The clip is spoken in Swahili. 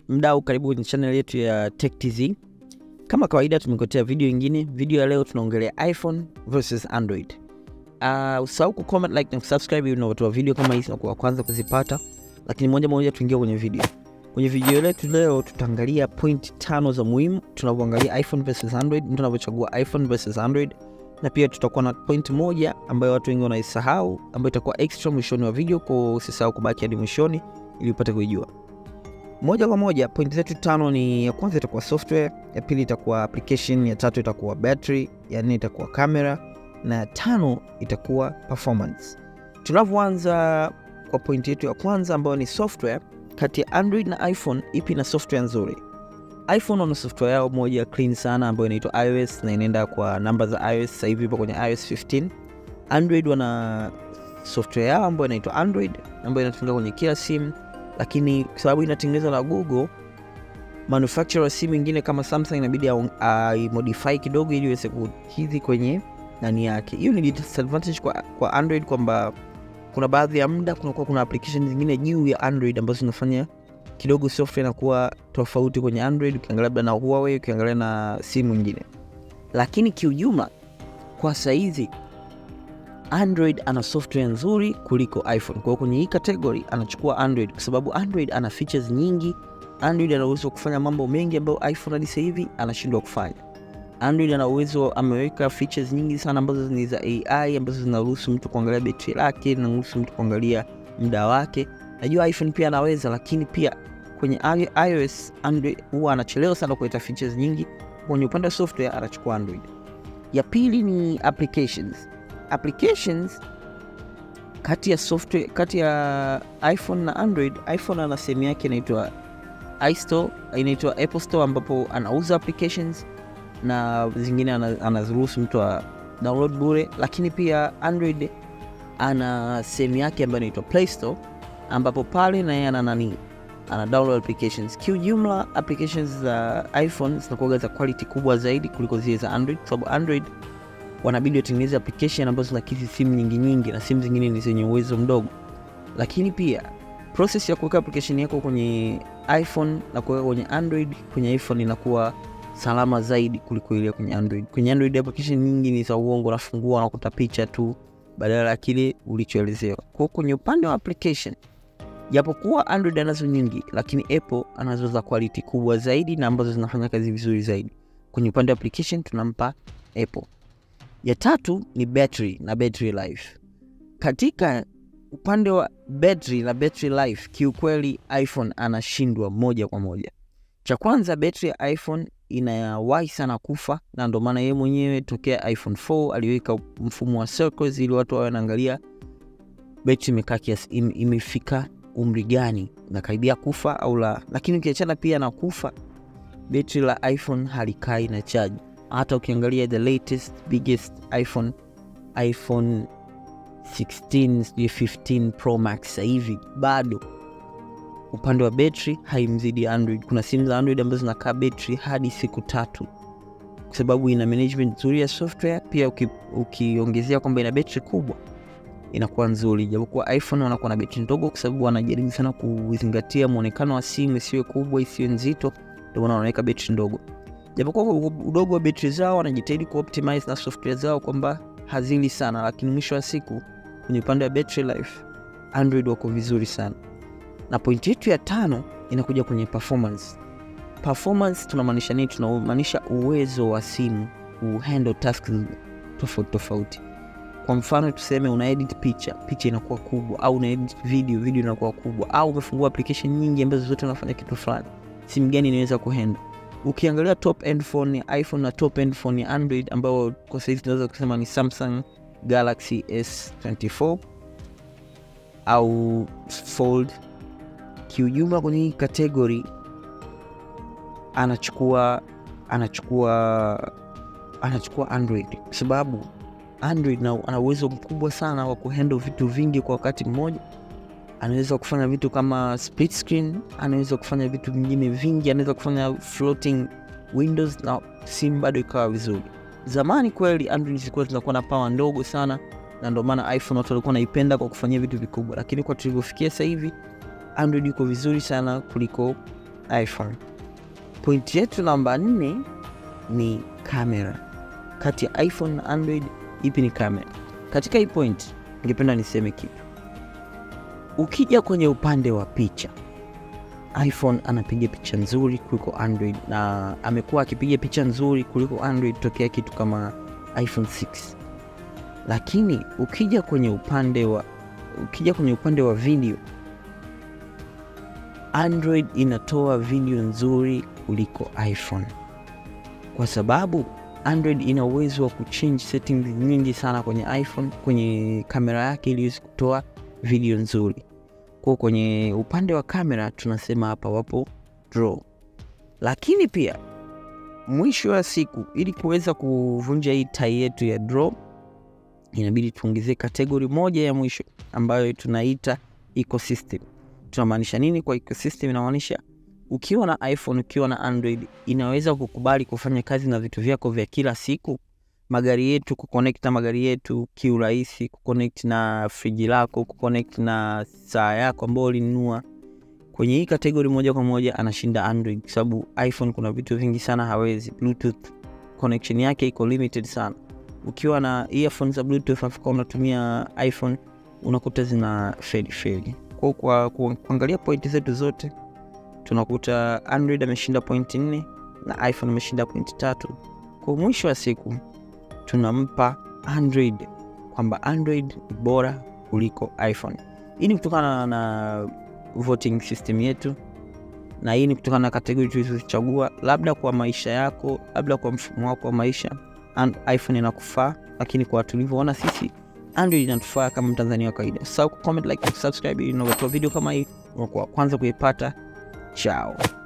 mdau, karibu kwenye channel yetu ya Tech TZ. Kama kawaida, tumekuletea video nyingine. Video ya leo tunaongelea iPhone versus Android. Uh, usahau ku comment, like na kusubscribe ili unapatoa video kama hizi na kuwa kwanza kuzipata. Lakini moja moja tuingie kwenye video. Kwenye video letu leo tutaangalia point tano za muhimu tunavyoangalia iPhone versus Android, mtu anavyochagua iPhone versus Android, na pia tutakuwa na point moja ambayo watu wengi wanaisahau ambayo itakuwa extra mwishoni wa video, kwa usisahau kubaki hadi mwishoni ili upate kuijua moja kwa moja. Point zetu tano ni ya kwanza itakuwa software, ya pili itakuwa application, ya tatu itakuwa battery, ya nne itakuwa camera na ya tano itakuwa performance. Tunavyoanza kwa point yetu ya kwanza ambayo ni software, kati ya Android na iPhone ipi na software nzuri? iPhone wana software yao moja clean sana ambayo inaitwa iOS na inaenda kwa namba za iOS. Sasa hivi ipo kwenye iOS 15. Android wana software yao ambayo inaitwa Android ambayo inatumika kwenye kila simu, lakini kwa sababu inatengenezwa na Google, manufacturer wa simu ingine kama Samsung inabidi aimodify kidogo ili iweze kukidhi kwenye nani yake. Hiyo ni disadvantage kwa, kwa Android kwamba kuna baadhi ya muda kunakuwa kuna application zingine juu ya Android ambazo zinafanya kidogo software inakuwa tofauti kwenye Android ukiangalia labda na Huawei, ukiangalia na simu nyingine, lakini kiujumla kwa saizi Android ana software nzuri kuliko iPhone. Kwa hiyo kwenye hii category anachukua Android kwa sababu Android ana features nyingi. Android ana uwezo wa kufanya mambo mengi ambayo iPhone hadi sasa hivi anashindwa kufanya. Android ana uwezo, ameweka features nyingi sana ambazo ni za AI ambazo zinaruhusu mtu kuangalia betri lake, zinaruhusu mtu kuangalia muda wake. Najua iPhone pia anaweza, lakini pia kwenye iOS Android huwa anachelewa sana kuleta features nyingi. Kwenye upande wa software anachukua Android. Ya pili ni applications. Applications kati ya software, kati ya iPhone na Android, iPhone ana sehemu yake inaitwa iStore, inaitwa Apple Store ambapo anauza applications na zingine anaziruhusu mtu a download bure, lakini pia Android ana sehemu yake ambayo inaitwa Play Store ambapo pale na yeye ana nani ana download applications. Kiujumla, applications za iPhone zinakuwa za quality kubwa zaidi kuliko zile za Android, kwa sababu Android wanabidi watengeneze application ambazo zinakidhi simu nyingi nyingi, na simu zingine ni zenye uwezo mdogo. Lakini pia process ya kuweka application yako kwenye iPhone na kuweka kwenye Android, kwenye iPhone inakuwa salama zaidi kuliko ile kwenye Android. Kwenye Android application nyingi ni za uongo, unafungua unakuta picha tu badala ya kile ulichoelezewa. Kwa kwenye upande wa application japokuwa Android anazo nyingi, lakini Apple anazo za quality kubwa zaidi na ambazo zinafanya kazi vizuri zaidi. Kwenye upande wa application tunampa Apple. Ya tatu ni battery na battery life. Katika upande wa battery na battery life, kiukweli iPhone anashindwa moja kwa moja. Cha kwanza, battery ya iPhone inawahi sana kufa, na ndio maana yeye mwenyewe tokea iPhone 4 aliweka mfumo wa circles ili watu wawe wanaangalia betri imekaa kiasi im, imefika umri gani nakaribia kufa au la. Lakini ukiachana pia na kufa, betri la iPhone halikai na chaji. Hata ukiangalia the latest biggest iPhone iPhone 16 sijui 15 Pro Max sasa hivi bado upande wa betri haimzidi Android. Kuna simu za Android ambazo zinakaa betri hadi siku tatu, kwa sababu ina management nzuri ya software. Pia ukiongezea uki kwamba ina betri kubwa inakuwa nzuri, japokuwa iPhone wanakuwa na betri ndogo, kwa sababu wanajaribu sana kuzingatia muonekano wa simu isiwe kubwa isiwe nzito, ndio maana wanaweka betri ndogo. Japokuwa udogo wa betri zao wanajitahidi kuoptimize na software zao kwamba hazili sana, lakini mwisho wa siku kwenye upande wa battery life Android wako vizuri sana. Na pointi yetu ya tano inakuja kwenye performance. Performance tunamaanisha nini? Tunamaanisha uwezo wa simu kuhandle tasks tofauti tofauti. Kwa mfano tuseme una edit picha, picha inakuwa kubwa, au una edit video, video inakuwa kubwa, au umefungua application nyingi ambazo zote unafanya kitu fulani. Simu gani inaweza kuhandle? Ukiangalia top end phone ya iPhone na top end phone ya Android ambayo kwa sasa hivi tunaweza kusema ni Samsung Galaxy S24 au Fold, kiujumla kwenye hii category anachukua anachukua anachukua Android kwa sababu Android na ana uwezo mkubwa sana wa kuhandle vitu vingi kwa wakati mmoja. Anaweza kufanya vitu kama split screen, anaweza kufanya vitu vingine vingi, anaweza kufanya floating windows na simu bado ikawa vizuri. Zamani kweli Android zilikuwa zinakuwa na power ndogo sana, na ndio maana iPhone watu walikuwa naipenda kwa kufanyia vitu vikubwa, lakini kwa tulivyofikia sasa hivi Android iko vizuri sana kuliko iPhone. Point yetu namba nne ni kamera. Kati ya iPhone na Android, ipi ni kamera? Katika hii point ningependa niseme kitu. Ukija kwenye upande wa picha, iPhone anapiga picha nzuri kuliko Android, na amekuwa akipiga picha nzuri kuliko Android tokea kitu kama iPhone 6. Lakini ukija kwenye upande wa ukija kwenye upande wa video, Android inatoa video nzuri kuliko iPhone kwa sababu Android ina uwezo wa kuchange settings nyingi sana kwenye iPhone kwenye kamera yake ili iweze kutoa video nzuri. Kwa kwenye upande wa kamera tunasema hapa wapo draw, lakini pia mwisho wa siku, ili kuweza kuvunja hii tai yetu ya draw, inabidi tuongezee kategori moja ya mwisho ambayo tunaita ecosystem. Tunamaanisha nini kwa ecosystem? Inamaanisha ukiwa na iPhone, ukiwa na Android inaweza kukubali kufanya kazi na vitu vyako vya kila siku, magari yetu, kuconnect na magari yetu kiurahisi, kuconnect na friji lako, kuconnect na saa yako ambayo ulinunua. Kwenye hii kategori moja kwa moja anashinda Android kwa sababu iPhone kuna vitu vingi sana hawezi. Bluetooth connection yake iko limited sana. Ukiwa na earphones za Bluetooth afu unatumia iPhone unakuta zina fade fade. Kwa kwa kuangalia pointi zetu zote tunakuta Android ameshinda pointi nne na iPhone ameshinda pointi tatu. Kwa mwisho wa siku tunampa Android kwamba Android ni bora kuliko iPhone. Hii ni kutokana na voting system yetu, na hii ni kutokana na kategori tulizochagua, labda kwa maisha yako, labda kwa mfumo wako wa maisha and iPhone inakufaa, lakini kwa tulivyoona sisi Android inatufaa kama Mtanzania wa kawaida. Usisahau ku comment, like na subscribe ili unapata video kama hii unakuwa kwanza kuipata. Chao.